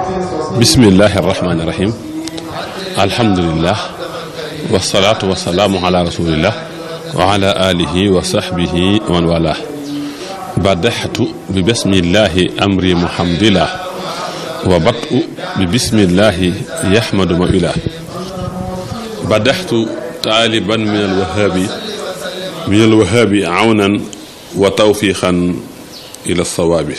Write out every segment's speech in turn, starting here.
bismillahi arrahmani irrahim alhamdulilah wasalaatu wasalaamu ala rasulillah wa ala alihi wa sahbihi wa man wala badaxtu bi bismillahi amri muhamdillah wa batu bi bismillahi yahmadu ma ilah badaxtu taaliban min alwahaabi min alwahaabi awnan wa tawfiqan ila sawaabi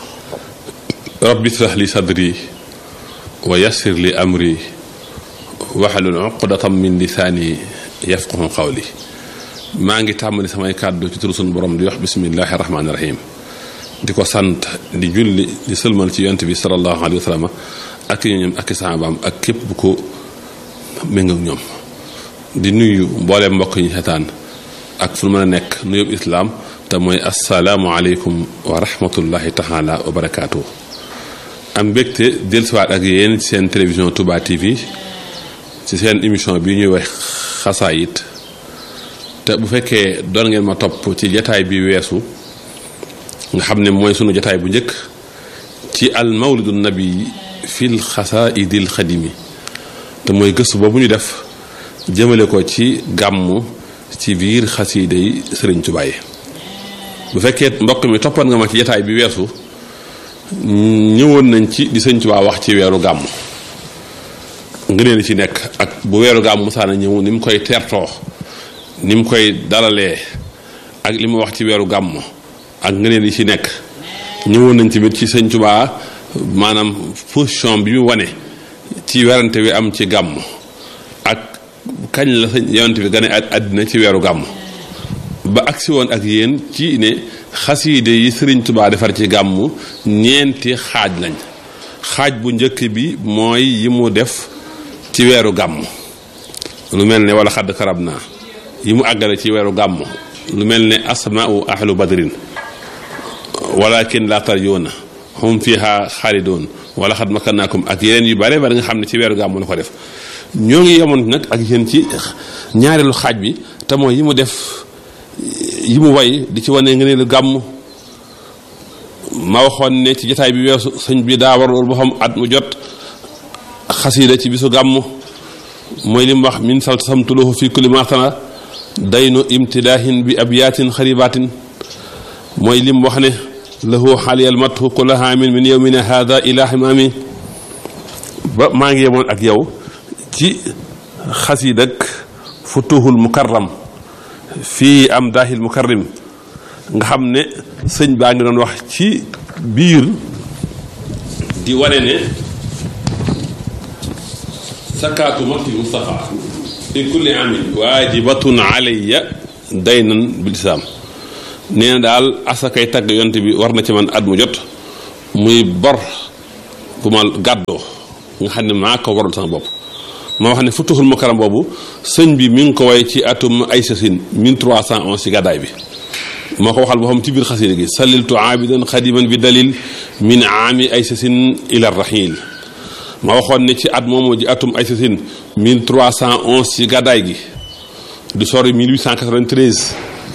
rabbi israh li sadri wa yassir li amri waxalul uqdatam min lisaani yafqahu qawli maa ngi tàmbali samay kàddu ci turu sunu borom di wax bismillahi rahmaani rahim di ko sant di julli di sëlmal ci yonent bi sallallahu alayhi wa sallam ak ñoom ak saabaam ak képp bu ko méngoog ñoom di nuyu mbooleem mbokk yi xetaan ak fu mën a nekk nuyób islaam te mooy asalaamualeykum wa rahmatullahi taala wa barakaatu. am mbégte dellusiwaat ak yéen ci seen télévision Touba TV ci seen émission bi ñuy wax xasaayit te bu fekkee doon ngeen ma topp ci jataay bi weesu nga xam ne mooy sunu jataay bu njëkk ci al mawlidu nabi fil xasaayidil xadimi te mooy gëstu boobu ñu def jëmale ko ci gàmmu ci biir xasiida yi sëriñ Tuubaa yi bu fekkee mbokk mi toppoon nga ma ci jataay bi weesu ñëwoon nañ ci di sëñ Tuubaa wax ci weeru gàmm ngëneel ci nekk ak bu weeru gàmm musaana ñëw ni mu koy tertoo ni mu koy dalalee ak li mu wax ci weeru gàmm ak ngëneel yi ci nekk ñëwoon nañ tamit ci sëñ Tuubaa maanaam position bi mu wane ci werante wi am ci gàmm ak kañ la sëñ yonent bi gane àddina ci weeru gàmm ba agsi woon ak yéen ci ne xasiide yi sëriñ tubaa defar ci gàmmu ñeenti xaaj lañ xaaj bu njëkk bi mooy yi mu def ci weeru gàmm lu mel ne wala xadd karab naa yi mu àggale ci weeru gàmm lu mel ne asmaau ahlu badrin walakin la tarjuuna hum fiha xaalidoon wala xad makkannaakum ak yeneen yu bare bare nga xam ne ci weeru gàmm la ko def ñoo ngi yemoon nag ak yéen ci ñaareelu xaaj bi te mooy yi mu def yi mu way di ci wane nga ne lu gàmm ma waxoon ne ci jotaay bi weesu sëñ bi daa war loolu boo xam at mu jot xasiida ci bisu gàmm mooy li mu wax min salt samtuluhu fi kulli martana daynu imtidaahin bi abyaatin xaribaatin mooy li mu wax ne lahu xaaliyal mathu kulla haamin min yowmina hada ila himaami ba maa ngi yemoon ak yow ci xasiid ak futuhul mukarram fii am daahil mukarrim nga xam ne sëñ baa ngi doon wax ci biir di wane ne sakaatu mati Mustafa fi kulli amin waajibatun alayya daynan bil islaam nee na daal asakay tagg yonte bi war na ci man at mu jot muy bor bu ma gàddoo nga xam ne maa ko waral sama bopp moo wax ne futuxul mukarram boobu sëñ bi mi ngi ko way ci atum ay sasin 1311 ci gàddaay bi moo ko waxal boo xam ci biir xasida gi saliltu aabidan xadiman bi dalil min aami ay sasin ila rahil ma waxoon ne ci at moomu ji atum ay sasin 1311 ci gàddaay gi du sori 1893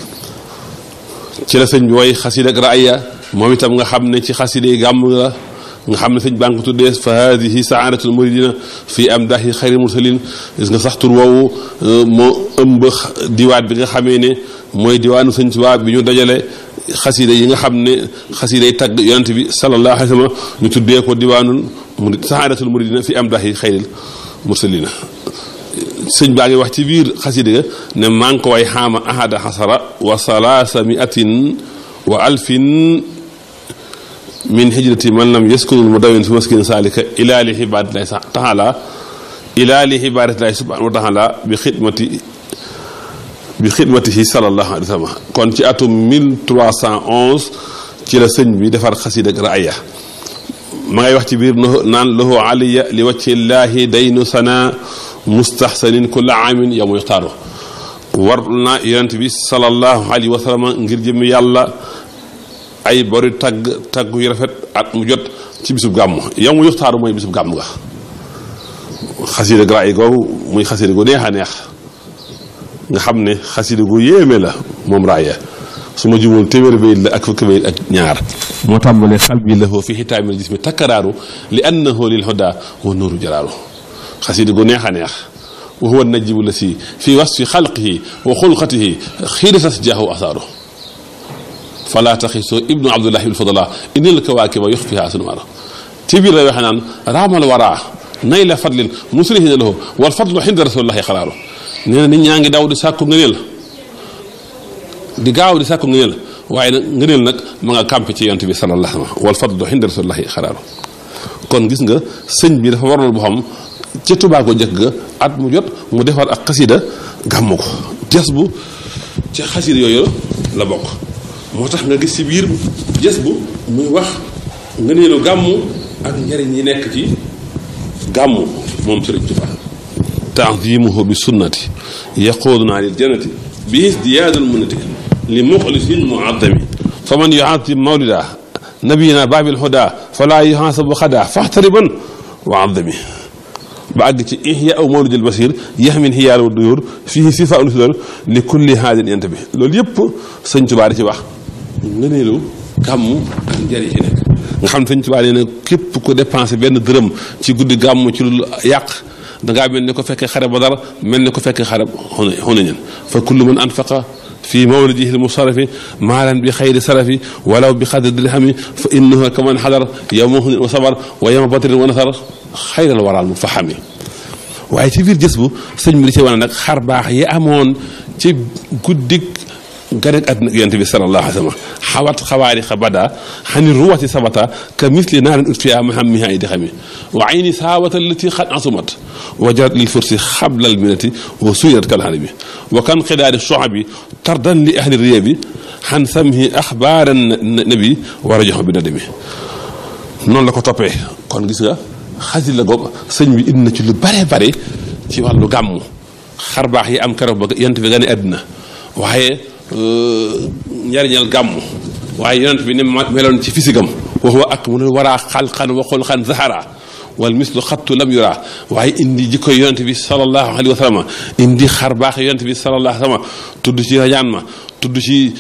ci la sëñ bi way xasida ak raaya moom itam nga xam ne ci xasida yi gàmm la nga xam ne sëñ baa ngi ko tuddee fa hadihi saadatul muridina fii am daahi xayri mursalin gis nga sax tur woowu moo ëmb diwaat bi nga xamee ne mooy diwaanu sëñ Tuubaa bi ñu dajale xasida yi nga xam ne xasida yi tagg yonent bi sallallahu alayhi wa sallam ñu tuddee ko diwaanul murid saadatul muridina fii am daahi xayril mursalina sëñ baa ngi wax ci biir xasida ga ne maa ngi ko way xaama ahada xasara wa salaasa miatin wa alfin min hijrati man lam yaskunul mudawwin fi maskin salika ila li ibadatillahi taala ila li ibadatillahi subhanahu wa taala bi xidmati bi xidmatihi sallallahu alayhi wa sallam kon ci atum 1311 ci la sëñ bi defar xasida ak raaya ma ngay wax ci biir naan lahu aliya li waccillahi daynu sana mustahsanin kulla aamin yow muy xtaaru war na yonent bi sallallahu alayhi wa sallam ngir jëmmi yàlla ay bori tagg tagg yu rafet at mu jot ci bisub gàmm yow mu yuxtaaru mooy bisub gàmm nga xasida gra yi googu muy xasida gu neex a neex nga xam ne xasida gu yéeme la moom raaya su ma jumul téeméeri bayit la ak fukki bayit ak ñaar moo tàmbalee xal bi lahu fi xitaamil jismi takkaraaru li annahu lil huda wa nuuru jaraaru xasida gu neex a neex wa huwa najibu la si fi wasfi xalqihi wa xulqatihi xiiratas jaahu asaaru fala taxisoo ibnu abdullahi bil fadala inil kawaakiba yox fiha sunmaara ci biir lay waxe naan raamal waraa nay la fadlin muslihina lahu wal fadlu xinda rasulillahi xaraaru nee na nit ñaa ngi daw di sàkku ngëneel di gaaw di sàkku ngëneel waaye nag ngëneel nag ma nga campé ci yonte bi sallallahu alayhi wa sallam wal fadlu xinda rasulillahi xaraaru kon gis nga sëñ bi dafa waral boo xam ca Tuubaa ko jëkk ga at mu jot mu defar ak xasida gàmmu ko jas bu ca xasida yooyu la bokk moo tax nga gis ci biir jas bu muy wax ngëneelu gàmmu ak njariñ yi nekk ci gàmmu moom Sëriñ Tuubaa taadimuhu bi sunnati yaquuduna lil jannati bi isdiyaadul munnati li muxlisin muaddami fa man yuadim mawlida nabiyina baabil huda fala yuhasabu xada faxtariban wa addami ba àgg ci ihya aw mawlidil basir yaxmin xiyaal wa duyur fii sifa ul fidal li kulli haadin yent bi loolu yëpp sëñ Tuubaa di ci wax ngëneelu gàmmu ak njëriñ ci nekk nga xam ne sëñ Tuubaa nee na képp ku dépensé benn dërëm ci guddi gàmmu ci lu yàq dangaa mel ni ko fekkee xare Badar mel ni ko fekkee xare Hunayn fa kullu man anfaqa fi mawlidihi lmusarafi maalan bi xayri sarafi walaw bi xadri dirhami fa innahu kaman xadar yowma hunin wa sabar wa yowma badrin wa nasar xayral waral mu faxami waaye ci biir jës bu sëñ bi di ci wane nag xar baax yi amoon ci guddik ganek àdduna yonent bi sallallahu alayhi wa sallam xawat xawaari xa bada xani ruwati sabata ka misli naarin utfiya mahamiha ay di xami wa ayni saawata allati xad asumat wa jarat lil fursi xablal minati wa suyirat kalxani bi wa kan xidaari soxabi tardan li ahli riya bi xan samhi axbaara nabi wa rajoxo bi nadami noonu la ko toppee kon gis nga xasit la goog sëñ bi indi na ci lu bare bare ci wàllu gàmmu xar baax yi am keroog ba yonent bi gane àdduna waaye njariñal gàmmu waaye yonent bi ne meloon ci fisigam wax wa ak mu ne waraa xalqan wa xulqan zahara wal mislu xattu lam yura waaye indi jikkoy yonent bi sallallahu alayhi wa sallam indi xar baax yonent bi sallallahu alayhi wa sallam tudd ci rajaan ma tudd ci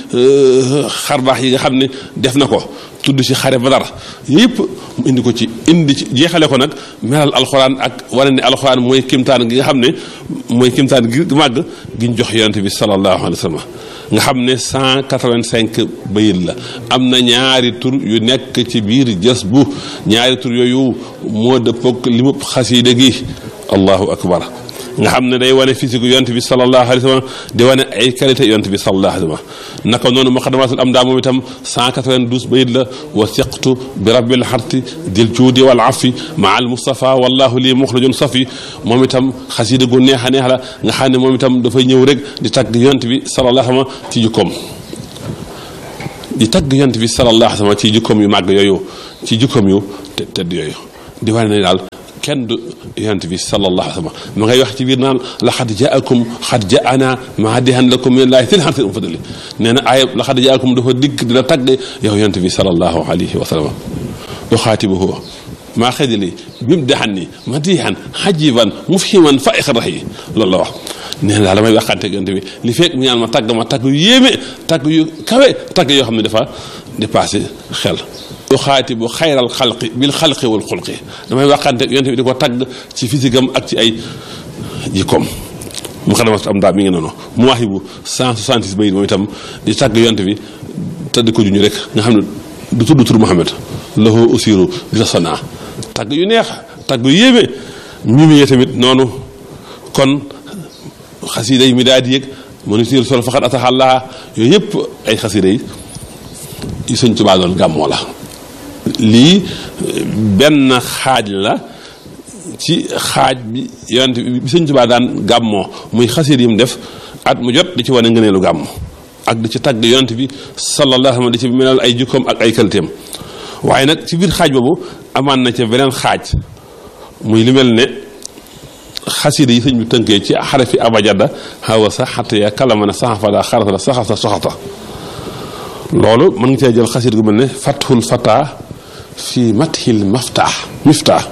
xar baax yi nga xam ne def na ko tudd ci xare badar yëpp mu indi ko ci indi ci jeexale ko nag melal alxuraan ak wane ne alxuraan mooy kimtaan gi nga xam ne mooy kimtaan gi màgg gi ñu jox yonent bi sallallahu alayhi wa sallam nga xam ne 185 bayit la am na ñaari tur yu nekk ci biir jës bu ñaari tur yooyu moo dëppoog li mu xasiide gi allahu akbar nga xam ne day wane physique yonent bi sallallahu alayhi wa sallam di wane ay qualité yonent bi sallallahu alayhi wa sallam naka noonu muqaddamatul am daa moom itam 192 bayit la wa siqtu bi rabbil xarti dil juudi wal afi maa al mustafa wallahu lii muxrajun safi moom itam xasida gu neex a neex la nga xam ne moom itam dafay ñëw rek di tagg yonent bi sallallahu alayhi wa sallam ci jikkoom di tagg yonent bi sallallahu alayhi wa sallam ci jikkoom yu màgg yooyu ci jikkoom yu tedd yooyu di wane ne daal kenn du yonent bi sallallahu alayhi wa sallam ma ngay wax ci biir naan laxad jaakum xad jaana maadihan lakum min laahi til xantin um fadali nee na aaya laxad jaakum dafa digg dina tagg yow yonent bi sallallahu alayhi wa sallam yuxaatibuhu maa xedili bim daxan ni madihan xajiban mufhiman fa ixrax yi loolu la wax nee na daal damay waxante yonent bi li fekk mu ñaan ma tagg ma tagg yu yéeme tagg yu kawe tagg yoo xam ne dafa dépassé xel yu xaati bu xayral xalqi bil xalqi wal xulqi damay waxante yonent bi di ko tagg ci physique ak ci ay jikkoom mu xadamat am daa mi ngi noonu mu waxi bu 166 bayit moom itam di tagg yonent bi te di ko juñu rek nga xam ne du tudd tur Muhammad lahu usiru bi la sonaa tagg yu neex tagg yu yéeme mimiyee tamit noonu kon xasida yi mi daa di yëg mënu siir sol faxat ataxallaa yooyu yëpp ay xasida yi yu sëñ Tuubaa doon gàmmoo la lii benn xaaj la ci xaaj bi yonent bi sëñ Tuubaa daan gàmmoo muy xasida yi mu def at mu jot di ci wane ngëneelu gàmm ak di ci tagg yonent bi sallallahu alayhi wa sallam di ci melal ay jukkoom ak ay qualitéem waaye nag ci biir xaaj boobu amaan na ca beneen xaaj muy li mel ne xasida yi sëñ bi tënkee ci xarafi abajada xawa sa xatt ya kalamana saxafada xarasada saxasa soxata loolu mën nga cee jël xasida gu mel ne fathul fata fi mathil maftah miftah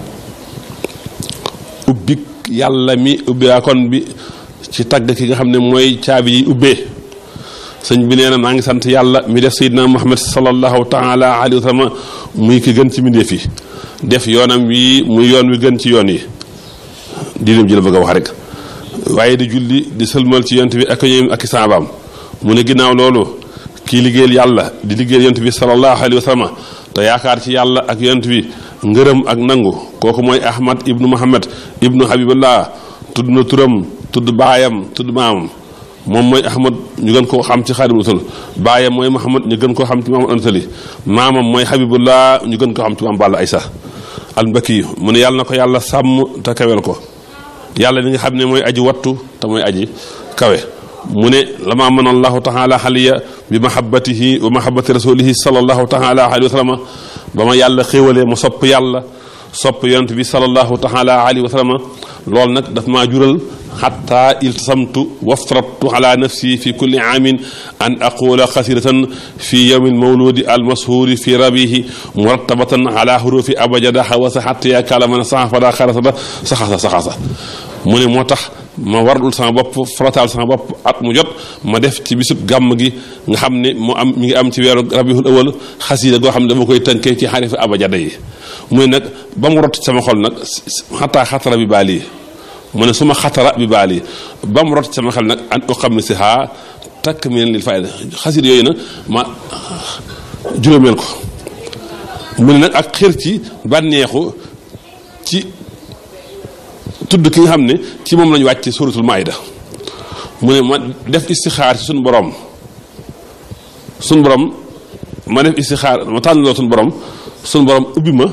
ubbik yàlla mi ubbiyaakoon bi ci tagg ki nga xam ne mooy caabi yi ubbee sëñ bi nee na maa ngi sant yàlla mi def sayyidina muhammad sallallahu taala alayhi wa sallam muy ki gën ci mbindeef yi def yoonam wi muy yoon wi gën ci yoon yi diinam ji la bëgg a wax rek waaye di julli di sëlmal ci yont bi ak ñoom ak saabaam mu ne ginnaaw loolu kii liggéeyal yàlla di liggéeyal yont bi sallallahu alayhi wa sallam te yaakaar ci yàlla ak yont bi ngërëm ak nangu kooku mooy ahmad ibnu muhammad ibnu habibullah tudd na turam tudd baayam tudd maamam moom mooy ahmad ñu gën koo xam ci xaadimu rasul baayam mooy muhammad ñu gën koo xam ci maamad ansali maamam mooy habibullah ñu gën koo xam ci maam balla aysa albaki mu ne yàlla na ko yàlla sàmm te kawel ko yàlla li nga xam ne mooy aji wattu te mooy aji kawe mu ne lama mën allahu taala xaliya bi mahabatihi wa mahabati rasulihi salallahu taala alayhi wa sallam ba ma yàlla xéewalee ma sopp yàlla sopp yonent bi salallahu taala alayhi wa sallam loolu nag daf maa jural xatta iltasamtu waftaratu ala nafsi fi kulli aamin an aqula xasiratan fi yowmi almawludi almashhuri fi rabihi murattabatan ala hurufi abajada xawasa xatta ya kalamana saxafada xarasada saxasa saxasa mu ne moo tax ma warul sama bopp farataal sama bopp at mu jot ma def ci bisub gàmm gi nga xam ne mu am mi ngi am ci weeru rabiul awal xasida goo xam ne dama koy tënkee ci xarifi abajada yi mu ne nag ba mu rot sama xol nag xataa xatara bi baali mu ne suma xatara bi baali ba mu rot sama xel nag an ko xam ne si xaa takk mi leen lil fayda xasida yooyu nag ma juróomeel ko mu ne nag ak xër ci bànneexu ci tudd ki nga xam ne ci moom lañu wàcc suratul maayda mu ne ma def istixaar ci suñu borom suñu borom ma def istixaar ma tànn loo suñu borom suñu borom ubbi ma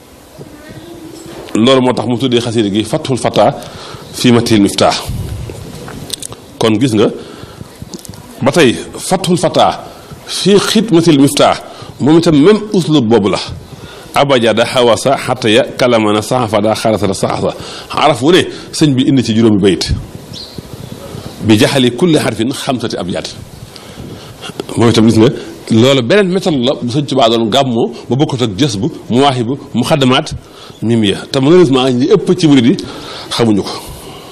loolu moo tax mu tuddee xasida gi fathul fata fii matil miftah kon gis nga ba tey fathul fata fii xidmatil miftah moom itam même uslub boobu la abajada xawasa xataya kalamana saxafada xarasada saxasa araf wu ne sëñ bi indi ci juróomi bayit bi jaxali kulli xarfin xamsati abyaat moom itam gis nga loolu beneen méthode la bu sëñ Tuubaa doon gàmmoo ba bokkut ak jës bu muwaahibu mu xaddamaat mimiya te malheureusement ñi ëpp ci murid yi xamuñu ko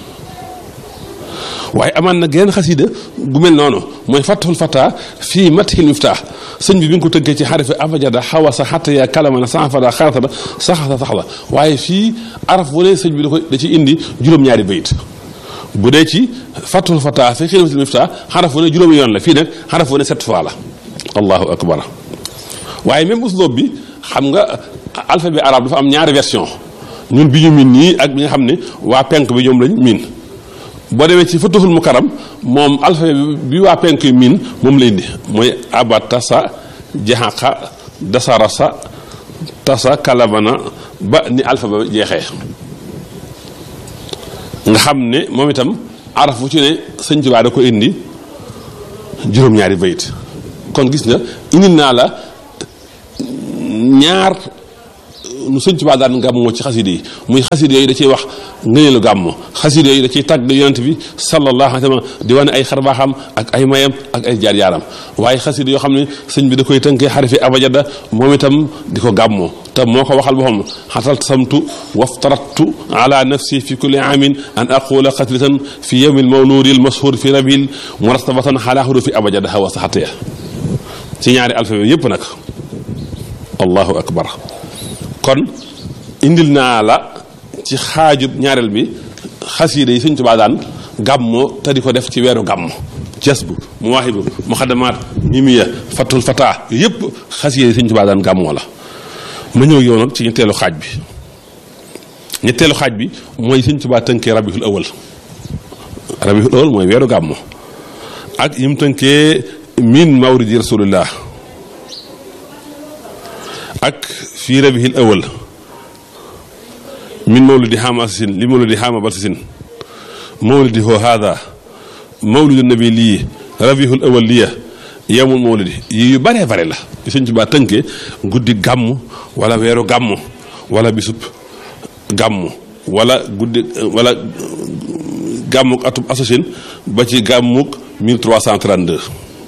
waaye amaan na geneen xasida gu mel noonu mooy fathul fata fii mathil miftah sëñ bi bi nga ko tënkee ci xarifi abajada xawasa xatta ya kalamana sanfada xarasada saxasa saxla waaye fii araf wu ne sëñ bi da koy da ci indi juróom-ñaari bayit bu dee ci fathul fata fii xidmatil miftah xaraf wu ne juróomi yoon la fii nag xaraf wu ne sept fois la allahu akbar waaye même usloob bi xam nga alphabet arabe dafa am ñaari version ñun bi ñu miin nii ak bi nga xam ne waa penk bi ñoom lañ miin boo demee ci futuhul mukarram moom alphabet bi waa penk yi miin moom lay indi mooy abatasa jaxaqa dasarasa tasa kalabana ba ni alphabet jeexee nga xam ne moom itam araf bu ci ne sëñ Tuubaa da ko indi juróom-ñaari bayit kon gis nga indil naa la ñaar nu sëñ Tuubaa daan gàmmoo ci xaside yi muy xaside yooyu da ciy wax ngëneelu gàmmo xaside yooyu da ciy tàgg yonent bi sallallahu alayhi wa sallam di wane ay xarbaaxam ak ay mayam ak ay jaar yaaram waaye xaside yoo xam ne sëñ bi da koy tënkee xarifi abajada moom itam di ko gàmmoo te moo ko waxal boppam xatal samtu waftaratu ala nafsi fi kulli aamin an aqula xatratan fi yawmi almawludi almashhur fi rabil murattabatan ala hurufi abajada hawa saxataya ci ñaari alphabet yépp nag allahu akbar kon indil naa la ci xaajub ñaareel bi xasiida yi sëñ Tuubaa daan gàmmoo te di ko def ci weeru gàmm jas bu mu waaxibu mu xadamaat mimiya fatul fata yooyu yëpp xasiida yi sëñ Tuubaa daan gàmmoo la ma ñëw yow nag ci ñetteelu xaaj bi ñetteelu xaaj bi mooy sëñ Tuubaa tënkee rabiul awal rabiul awal mooy weeru gàmmo ak yim tënkee min mawridi rasulillah ak fii rabihil awal min mawlidi xaama asasin li mawlidi xaama balsasin mawlidi hoo haada mawlidu nabi lii rabihul awal liya yemul mawlidi yi yu baree bare la yu sëñ Tuubaa tënkee guddi gàmm wala weeru gàmm wala bisub gàmm wala guddi wala gàmmuk atub asasin ba ci gàmmuk 1332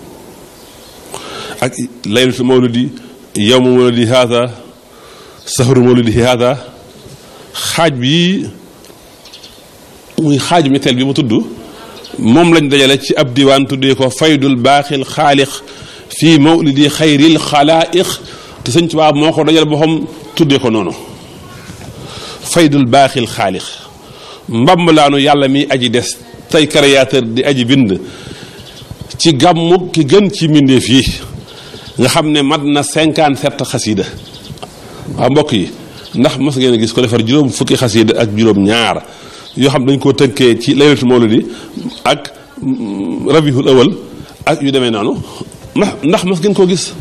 ak laylatul mawlidi yowma mawlidi haada sahru mawlidi haada xaaj bi muy xaaju ñetteel bi mu tudd moom lañ dajale ci ab diwaan tuddee ko faydul baaxil xaalix fii mawlidi xayril xalaaix te sëñ Tuubaa moo ko dajale boppam tuddee ko noonu faydul baaxil xaalix mbambalaanu yàlla mi aji des tey créateur di aji bind ci gàmmu ki gën ci mbindeef yi nga xam ne mat na cinquante sept xasida waaw mbokk yi ndax mos ngeen a gis ko defar juróom fukki xasida ak juróom ñaar yoo xam dañ koo tënkee ci laylatul mawlidi ak rabihul awal ak yu demee noonu ndax ndax mos ngeen koo gis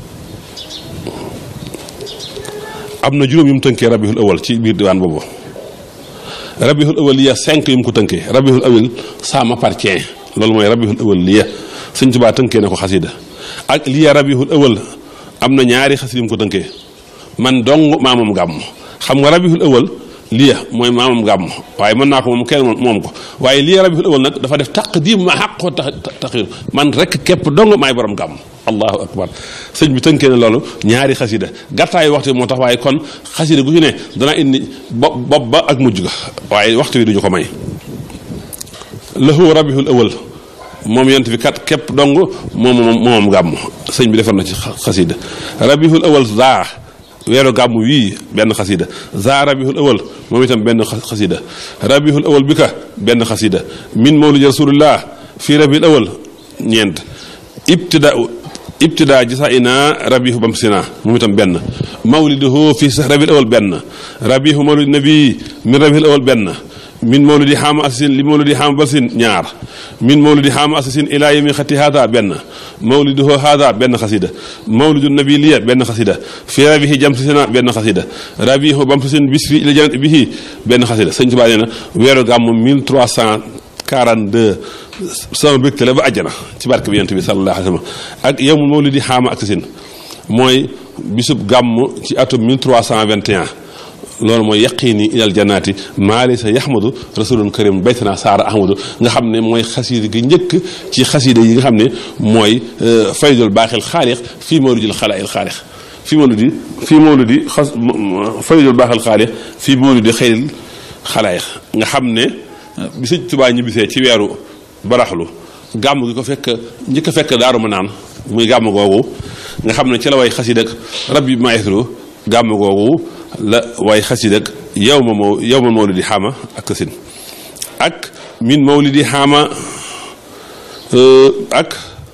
am na juróom yu mu tënkee rabihul awal ci biir diwaan boobu rabihul awal liya cinq yu mu ko tënkee rabihul awal ça m'appartient loolu mooy rabihul awal liya sëñ Tuubaa tënkee na ko xasida ak liya rabihul awal am na ñaari xasida yu mu ko tënkee man dong maamam gàmm xam nga rabihul awal liya mooy maamam gàmm waaye mën naa ko moom kenn moom ko waaye liya rabihul awal nag dafa def taqdim ma xaqoo tax taxir man rek képp dong maay borom gàmm allahu akbar sëñ bi tënkee na loolu ñaari xasida gàttaayu waxtu bi moo tax waaye kon xasida gu ci ne dana indi bopp bopp ba ak mujj ga waaye waxtu bi duñu ko may lahu rabihul awal moom yent bi kat képp dong moom moomam gàmm sëñ bi defar na ci xasida rabihul awal zaa weeru gàmm wii benn xasida zaa rabihul awal moom itam benn xasida rabihul awal bi ka benn xasida min mawlidi rasulillah fii rabihul awal ñeent ibtida ibtida jisa ina rabihu bam sina moom itam benn mawliduhu fi sax rabiul awal benn rabihu mawlidi nabi min rabiul awal benn min mawlidi xaama asasin li mawlidi xaama balsin ñaar min mawlidi xaama asasin ilaa yemi xati haada benn mawliduhu haada benn xasida mawlidu nabi liya benn xasida fi rabihi jam sina benn xasida rabihu bam sin bis fi ila janat bihi benn xasida sëñ Tuubaa nee na weeru gàmm 1342 sama bégte la ba àjjana ci barke bi yonent bi sallallahu alayhi wa sallam ak yow mu mawlidi xaama ak sin mooy bisub gàmm ci atum 1321 loolu mooy yaqiini ilal jannaati maali sa yaxmadu rasulun karim baytana saara ahmadu nga xam ne mooy xasiida gi njëkk ci xasiida yi nga xam ne mooy faydul baaxil xaalix fii mawlidil xalaa'il xaalix fii mawlidi fii mawlidi xas faydul baaxil xaalix fii mawlidi xayril xalaa'ix nga xam ne bi sëñ Tuubaa ñibbisee ci weeru baraxlu gàmm gi ko fekk njëkk a fekk daaru ma naan muy gàmm googu nga xam ne ci la way xasiida ak rabbi maestro gàmm googu la way xasiida ak yow ma moo yow ma mawlidi xaama ak tasin ak min mawlidi xaama ak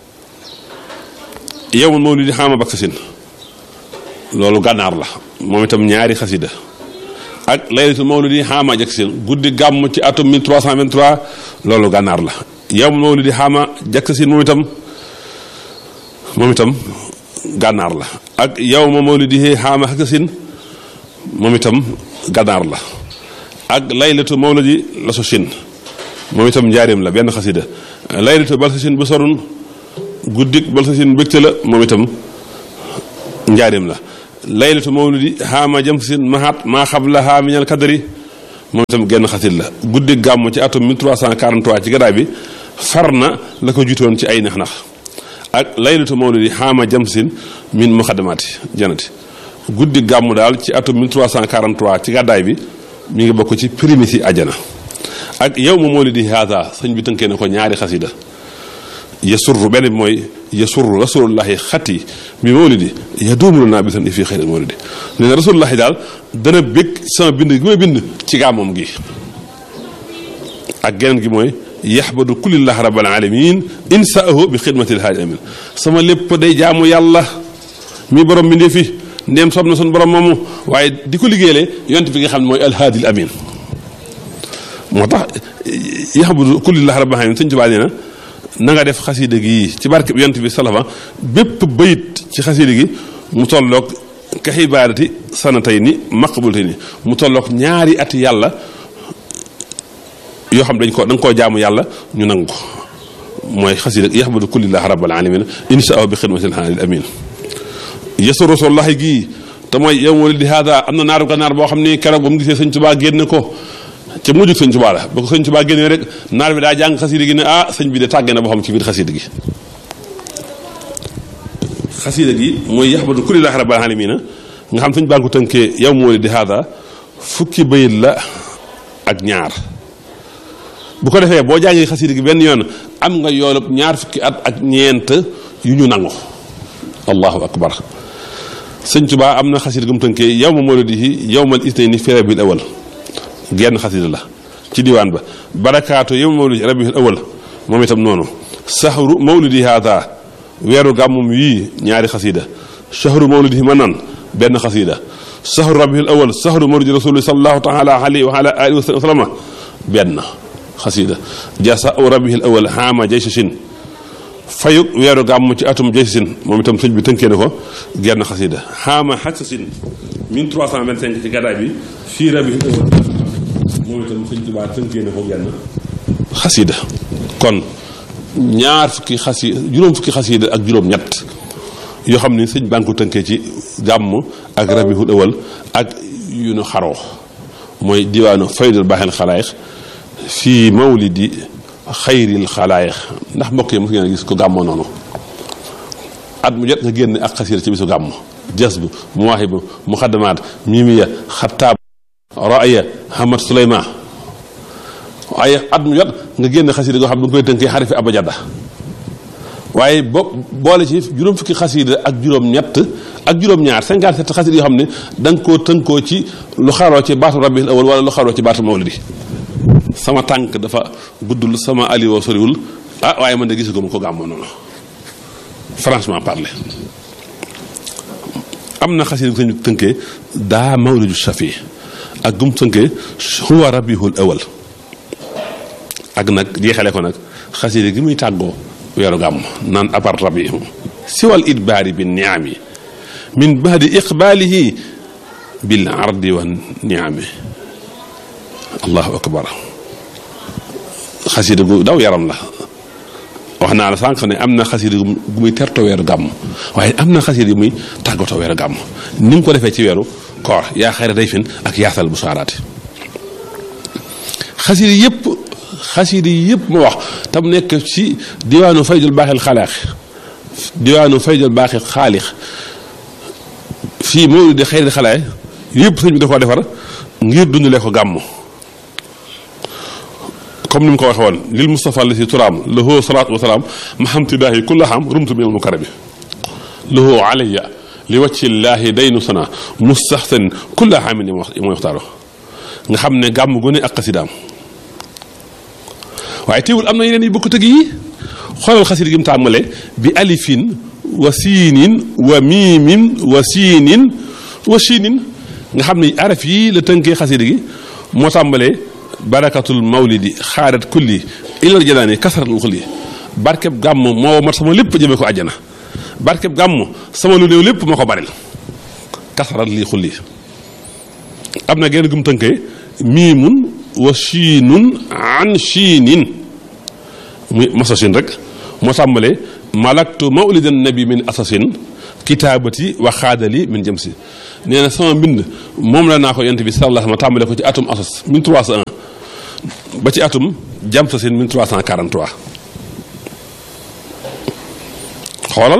yow ma mawlidi xaama bak tasin loolu gànnaar la moom itam ñaari xasida ak laylatul mawlidi xaama jak sin guddi gàmm ci atum 1323 loolu gànnaar la yow ma mawlidi xaama jak sin moom itam moom itam gànnaar la ak yow ma mawlidi xaama ak sin moom itam gànnaar la ak laylatu mawlidi la so sin moom itam njaarim la benn xasida laylatu bal sa sin bu sorun guddik bal sa sin bégte la moom itam njaarim la laylatu mawlidi xaama jëm sin mahat maa xablaha minal kadari moom itam genn xasit la guddi gàmm ci atum 1343 ci gadaay bi far na la ko jutoon ci ay nax-nax ak laylatu mawlidi xaama jëm sin min muxadamaati janati guddi gàmm daal ci atum 1343 ci gàddaay bi mi ngi bokk ci primisi ajana ak yow ma mawlidi haada sëñ bi tënkee na ko ñaari xasida yasurru benn bi mooy yasurru rasulullahi xati bi mawlidi yaduumulu naa bisan i fii xëyri mawlidi nee na rasulullahi daal dana bég sama bind gi may bind ci gàmmoom gi ak geneen gi mooy yaxbadu kulillah rabbil alamin insaahu bi xidmatil haadi amin sama lépp day jaamu yàlla mi borom bindee fi ndéem soob na sun borom moomu waaye di ko liggéeyale yonent bi nga xam ne mooy alhaadil amin moo tax yaxbadu kulillah rabbil alamin sëñ Tuubaa nee na na nga def xasida gi ci barke bi yonent bi salafa bépp bayit ci xasida gi mu tolloog ka xibaarati sanatay ni maqbul tey ni mu tolloog ñaari ati yàlla yoo xam dañ ko da nga koo jaamu yàlla ñu nangu ko mooy xasida yaxbadu kullillah rabbal alamin inshaa bi xidmatil haadil amin yesu rasulullahi gii te mooy yow walidi haada am na naaru gànnaar boo xam ni keroog ba mu gisee sëñ Tuubaa génn ko ca mujjug sëñ Tuubaa la ba ko sëñ Tuubaa génnee rek naar bi daa jàng xasida gi ne ah sëñ bi de tàggee na boo xam ci biir xasida gi xasida gi mooy yaxbadu kullilaahi rabbil aalamiina nga xam sëñ baa ko tënkee yow moo di haada fukki bayit la ak ñaar bu ko defee boo jàngee xasida gi benn yoon am nga yoolub ñaar fukki at ak ñeent yu ñu nangu allahu akbar sëñ Tuubaa am na xasida gum tënkee yow ma mawlidihi yawmal isnayni fi rabiul awal genn xasida la ci diwaan ba barakaatu yow ma mawlidi rabiul awal moom itam noonu sahru mawlidi haada weeru gàmmum yii ñaari xasida sahru mawlidihi ma nan benn xasida sahru rabiul awal sahru mawlidi rasuli sallallahu taala alayhi wa ala alihi wa sallama benn xasida jasa aw rabiul awal xaama jaysasin fayug weeru gàmm ci atum jaysasin moom itam sëñ bi tënkee na ko genn xasida xaama xajsasin 1325 ci gàddaay bi fii rabiul awal moom itam sëñ Tuubaa tënkee na ko genn xasida kon ñaar fukki xasi juróom fukki xasida ak juróom ñett yoo xam ne sëñ baa ngi ko tënkee ci gàmm ak rabiul awal ak yu nu xaroo mooy diwaanu faydul baaxel xalaayiq fii mawlidi xayril xalaayiq ndax mbokk yi mos ngeen a gis ko gàmmoo noonu at mu jot nga génn ak xasida ci bisu gàmm jas bu muwaahibu muxaddamaat mimiya xattaab raaya hamad suleyman waaye at mu jot nga génn xasida goo xam ne du nga koy tënkee xarifi abajada waaye bo boole ci juróom fukki xasida ak juróom-ñett ak juróom-ñaar 57 xasida yoo xam ne da nga koo tënkoo ci lu xaroo ci baatu rabiul awal wala lu xaroo ci baatu mawlidi sama tànk dafa guddul sama aliwoo soriwul ah waaye man de gisaguma ko gàmmoo noonu franchement parler am na xasida gu sañu tënkee daa mawlidu shafi ak gum tënkee huwa rabiul awal ak nag jeexale ko nag xasida gi muy tàggoo weeru gàmm naan apart rabi siwal idbaari bi niami min baadi iqbaalihi bil ardi wa niami allahu akbar xasida gu daw yaram la wax naa la sànq ne am na xasida gu muy terto weeru gàmm waaye am na xasida gu muy tàggatoo weeru gàmm ni nga ko defee ci weeru koor yaa xayra day fin ak yaatal bu saaraati xasida yëpp xasida yëpp ma wax tam nekk ci diwaanu faydul baaxil xalaax diwaanu faydul baaxil xaalix fii moo di xayri xalaay yëpp sëñ bi da koo defar ngir dundale ko gàmm comme ni mu ko waxee woon lil Mustafa la si turaam lahu salaatu wa salaam mahamtidaahi kulla xam rumtu min al mukarami lahu alayya li wacci llaahi daynu sana mustaxsan kulla xaamin mooy waxtaaro nga xam ne gàmm gu ne ak xasidaam waaye teewul am na yeneen yi bokk tëgg yi xoolal xasida gi mu tàmmale bi alifin wa siinin wa miimin wa siinin wa siinin nga xam ne araf yi la tënkee xasida gi moo tàmbalee barakatul mawlidi xaarat kulli ilal janaani kasaratul xulli barkeb gàmm moo mat sama lépp jëmee ko àjjana barkeb gàmm sama lu néew lépp moo ko baril kasarat lii xulli am na genn gum tënkee miimun wa chiinun an chiinin muy masasin rek moo tàmbalee malaktu mawlidan nabi min asasin kitaabati wa xaadali min jëm si nee na sama mbind moom la naa ko yent bi sallallahu ma tàmbalee ko ci atum asas 1301 ba ci atum jam sasin 1343 xoolal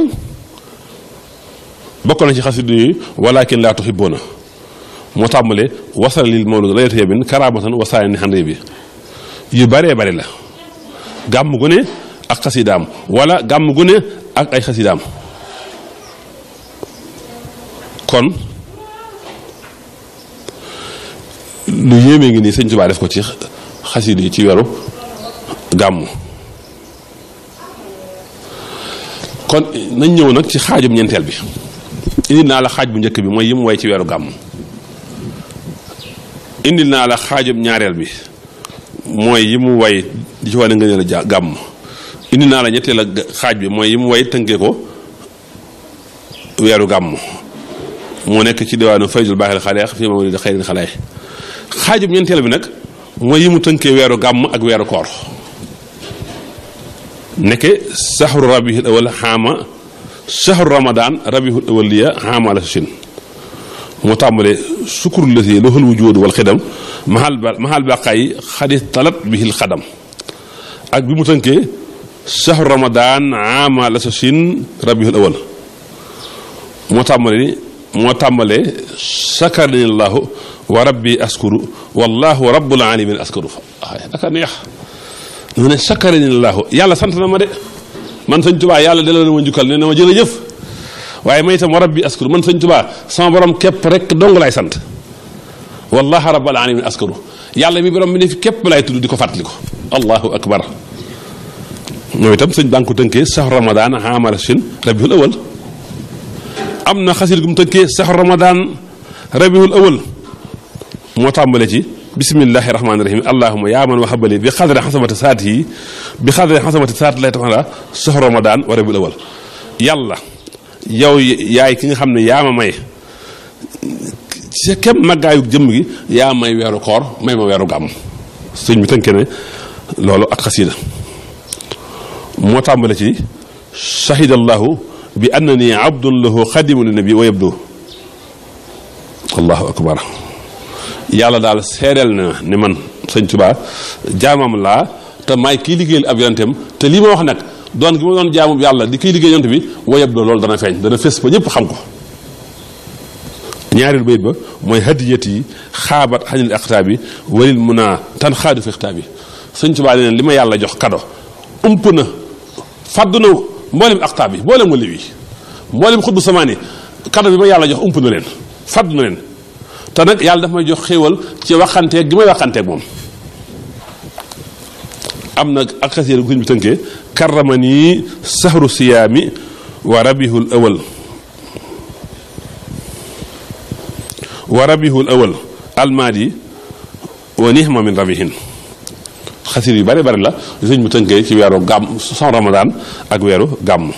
bokk na ci xasidu yi walakin laa tuhibbuuna moo tàmbalee wasal lil mawlud layata yabin karamatan wasaani ni xandee bi yu baree bari la gàmm gu ne ak xasidaam wala gàmm gu ne ak ay xasidaam kon lu yéeme ngi nii sëñ Tuubaa def ko ci xasida yi ci weeru gàmm kon nañ ñëw nag ci xaajum ñeenteel bi indi naa la xaaj bu njëkk bi mooy yi mu way ci weeru gàmm indil naa la xaajum ñaareel bi mooy yi mu way di ci wane nga ne la gàmm indi naa la ñetteel ak xaaj bi mooy yi mu way tënkee ko weeru gàmm moo nekk ci diwaanu faydul baaxil xaleex fii ma di xayril xalaay xaajum ñeenteel bi nag mooy yi mu tënkee weeru gàmm ak weeru koor nekke saxru rabihil awal xaama saxru ramadan rabihul awal liya xaama la sin moo tàmbalee sukkur la si loxul wujuud wal xidam mahal ba mahal baqaay xadis talat bihil xadam ak bi mu tënkee saxru ramadan xaama la sin rabihul awal moo tàmbalee moo tàmbalee sakarani llahu wa rabbi askuru wallahu rabbul alamin askuru waaye aka neex mu ne sakkarani laahu yàlla sant na ma de man sëñ tubaa yàlla delloo na ma njukkal ne na ma jërëjëf waaye may itam wa rabbi askuru man sëñ tubaa sama borom képp rek dong laay sant wallahi rabbal alamin askuru yàlla mi borom mi ne fi képp laay tudd di ko fàttali ko allahu akbar mooy itam sëñ baa ngi ko tënkee saxu ramadan amala sin rabiul awal am na xasir gu mu tënkee saxu ramadan rabiul awal moo tàmbale ci bismillahi rahmaani rahim allahuma yaa man wahabali bi xadre xasamati saat yi bi xadre xasamati saat lay taxala saxu ramadan wa rabiul awal yàlla yow yaay ki nga xam ne yaa ma may ci kem màggaayu jëmm gi yaa may weeru koor may ma weeru gàmm sëñ bi tënkee ne loolu ak xasida moo tàmbale ci shahidallahu bi annani abdun lahu xadimu li nabi wa yabdu allahu akbar yàlla daal seedeel na ne man sëñ Tuubaa jaamam laa te maay kii liggéeyal ab yonenteem te lii ma wax nag doon gi ma doon jaamu yàlla di kiy liggéey yonent bi wa yabdu loolu dana feeñ dana fés ba ñëpp xam ko ñaareel bayit ba mooy hadiyat yi xaabat xañil aqtaab yi walil mun naa tan xaadu fi aqtaab yi sëñ Tuubaa ne li ma yàlla jox kado ump na fàddu na mboolem aqtaab yi mboolem wali wi mboolem xutbu samaani kado bi ma yàlla jox ump na leen fàddu na leen te nag yàlla dafa may jox xéewal ci waxanteeg gi may waxanteeg moom am na ak xasiir gu sëñ bi tënkee karramani sahru siyaami wa rabihul awal wa rabihul awal almaadi wa nihma min rabihin xasir yu bari bari la sëñ mu tënkee ci weeru gàmm son ramadan ak weeru gàmm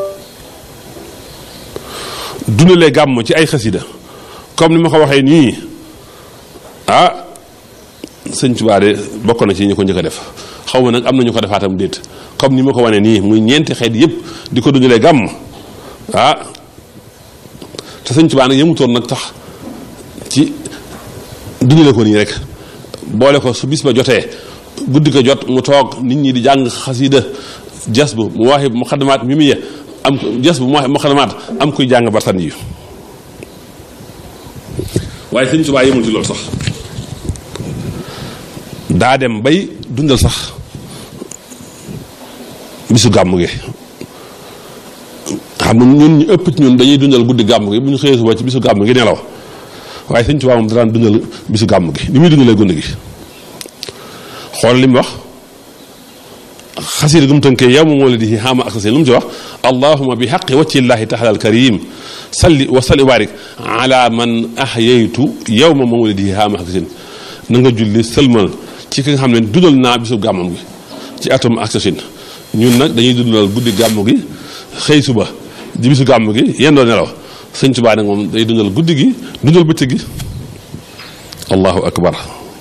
dundalee gàmm ci ay xasida comme ni ma ko waxee nii ah sëñ Tuubaa de bokk na ci ñu ko njëkk a def xaw ma nag am na ñu ko defaatam déet comme ni ma ko wane nii muy ñeenti xeet yëpp di ko dundalee gàmm ah te sëñ Tuubaa nag yemutoon nag tax ci dundale ko nii rek boole ko su bis ba jotee guddi ko jot mu toog nit ñi di jàng xasida jas bu mu waxi mu xadamaat mi mu ye am jas bu mu waxi mu xadamaat am kuy jàng bartan yi waaye sëñ Tuubaa yemul ci loolu sax daa dem bay dundal sax bisu gàmm gi xam nga ñun ñu ëpp ci ñun dañuy dundal guddi gàmm gi bu ñu xëyee suba ci bisu gàmm gi nelaw waaye sëñ Tuubaa moom daan dundal bisu gàmm gi ni muy dundalee gund gi xool li mu wax xasiida gu mu tënkee yow ma mawlidihi xaama ak lu mu ci wax allahuma bi xaqi wacci llahi taala al karim salli wa salli barik ala man ahyaytu yow ma mawlidihi xaama ak na nga julli sëlmal ci ki nga xam ne dundal naa bisu gàmmam gi ci atum ak ñun nag dañuy dundal guddi gàmm gi xëy suba di bisu gàmm gi yendoo nelaw sëñ Tuubaa nag moom day dundal guddi gi dundal bëccëg gi allahu akbar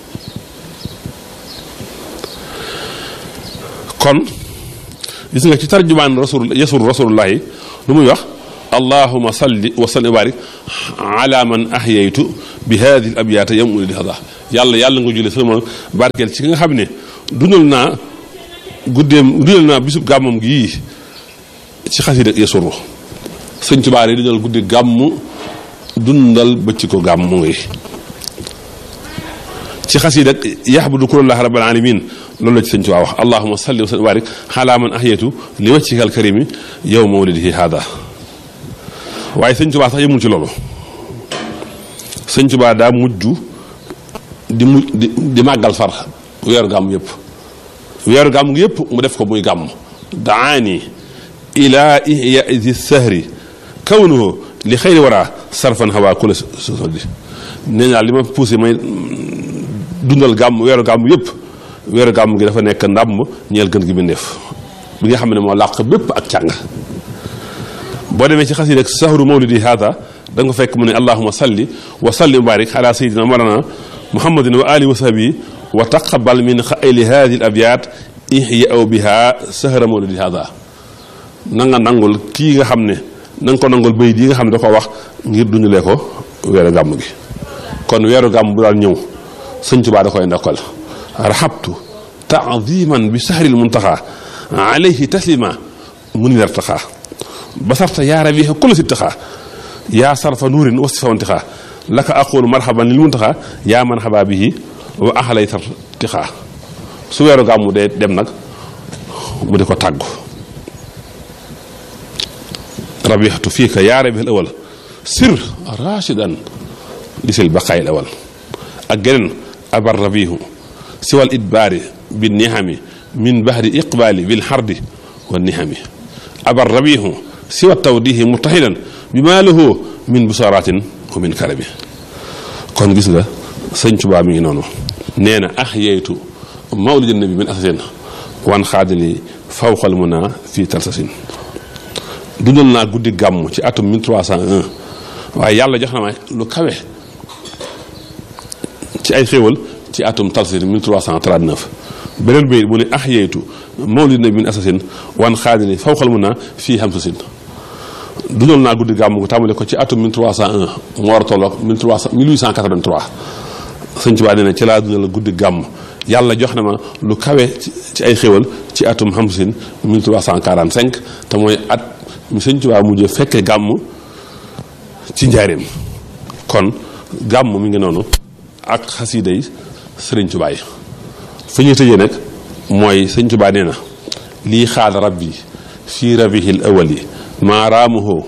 kon gis nga ci tarjumaan rasul yasul rasulullahi lu muy wax allahuma salli wa salli wa barik ala man ahyaytu bi hadihi al abyaata yam uli di hada yàlla yàlla nga julli sama barkeel ci ki nga xam ne dundal naa guddeem dundal naa bisub gàmmam gi yii ci xasida yasuru sëñ Tuubaa yi dundal guddi gàmm dundal bëcc ko gàmm ngi ci xasida yaxbudu kullallah rabbil alamin loolu la ci sëñ Tuubaa wax allahuma salli wa sallim wa barik ala man ahyatu li wajhika alkarimi yow mawlidihi hada waaye sëñ Tuubaa sax yemul ci loolu sëñ Tuubaa daa mujj di mu di di màggal far weeru gàmm yëpp weeru gàmm yëpp mu def ko muy gàmm daani ila ihya di sahri kawnuhu li xëyri wara sarfan hawa kula sosodi nee naa li ma poussé may dundal gàmm weeru gàmm yëpp weeru gàmm gi dafa nekk ndàmm ñeel gën gi bindeef bi nga xam ne moo làq bépp ak càng boo demee ci xasida sahru mawlidi hada da nga fekk mu ne allahuma salli wa salli wa barik ala sayidina marana muhammadin wa alihi wa sahbihi wa taqabal min xayli hadi al abyat ihya biha sahra mawlidi hada na nga nangul kii nga xam ne na nga ko nangul bayit yi nga xam ne da ko wax ngir dundalee ko weeru gàmm gi kon weeru gàmm bu daan ñëw sëñ Tuubaa da koy ndokkal rahabtu taadiman bi sahril muntaxa alayhi taslima mun yartaxa basarta yaa rabiha kulla sittaxa yaa sarfa nuurin wa sifa wantixa laka aqulu marhaban lil muntaxa yaa marhaba bihi wa ahlayta tixaa su weeru gàmmu dee dem nag mu di ko tàggu rabixtu fii ka yaa rabi al awal sir rachidan lisil baqaay al awal ak geneen abar rabihu siwal idbaari bi nihami min bahdi iqbaali bil xardi wa nihami abar rabihu siwa tawdihi mutahidan bi maa lahu min busaratin wa min karami kon gis nga sëñ Tuubaa mi ngi noonu nee na ax yeytu mawlidin nabi min asasin wan xaadili fawqal muna fii talsasin dundal naa guddi gàmm ci atum 1301 waaye yàlla jox na ma lu kawe ci ay xéewal ci atum talsasin 1339 beneen bi mu ne ax yeytu mawlid nabi min asasin wan xaadili fawqal muna fii hamsasin dundal naa guddi gàmm gu tàmbale ko ci atum 1301 mu war a tolloog 1300 1883 sëñ Tuubaa nee na ci laa dundal guddi gàmm yàlla jox na ma lu kawe ci ay xéwal ci atum hamsin 1345 te mooy at mi sëñ Tuubaa mujjee fekke gàmm ci njaareem kon gàmm mi ngi noonu ak xasiida yi sëriñ Tuubaa yi fi ñuy tëjee nag mooy sëñ Tuubaa nee na lii xaal rabbi fii rabihil awali maa raamuhu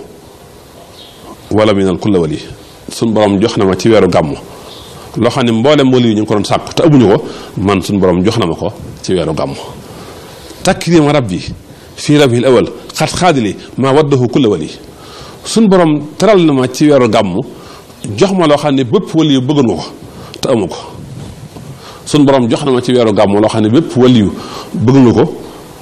wala minal kulla wali suñ borom jox na ma ci weeru gàmm loo xam ne mboolem wali yi ñu ngi ko doon sàkk te amuñu ko man suñ borom jox na ma ko ci weeru gàmm takrima rabbi fii rabihil awal xat xaadili maa waddahu kulla wali suñ borom teral na ma ci weeru gàmm jox ma loo xam ne bépp wali yu bëgg nga ko te amu ko suñ borom jox na ma ci weeru gàmm loo xam ne bépp wali yu bëgg nga ko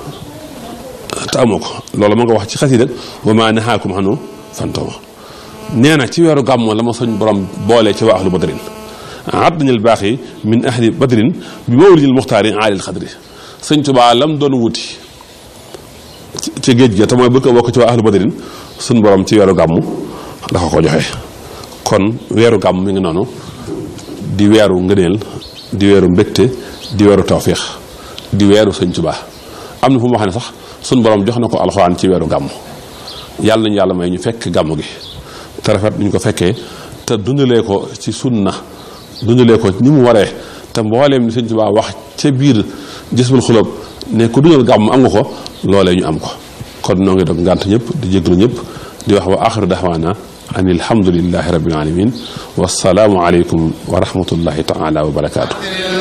te amoo ko loolu ma nga wax ci xasida wa maa nahaakum anhu fantoma nee na ci weeru gàmmo la ma suñ borom boole ci waa ahlu badrin addañal baax yi min ahli badrin bi mawlidil muxtaari aalil xadri sëñ Tuubaa lam doon wuti ci géej ga te mooy bëgg a bokk ci waa ahlu badrin suñ borom ci weeru gàmmu dafa ko joxe kon weeru gàmm mi ngi noonu di weeru ngëneel di weeru mbégte di weeru tawfiix di weeru sëñ Tuubaa am na fu mu wax ne sax suñ borom jox na ko alxuraan ci weeru gàmm yàlla nañu yàlla may ñu fekk gàmm gi te rafet ñu ko fekkee te dundalee ko ci sunna dundalee ko ni mu waree te mbooleem li sëñ Tuubaa wax ca biir jësbul xulóob ne ku dundal gàmm am nga ko loolee ñu am ko kon noo ngi dog ngànt ñëpp di jéglu ñëpp di wax wa axiru daxwaana an alhamdulillahi rabbil alamin wassalaamu aleykum wa rahmatullahi taala wa barakaatu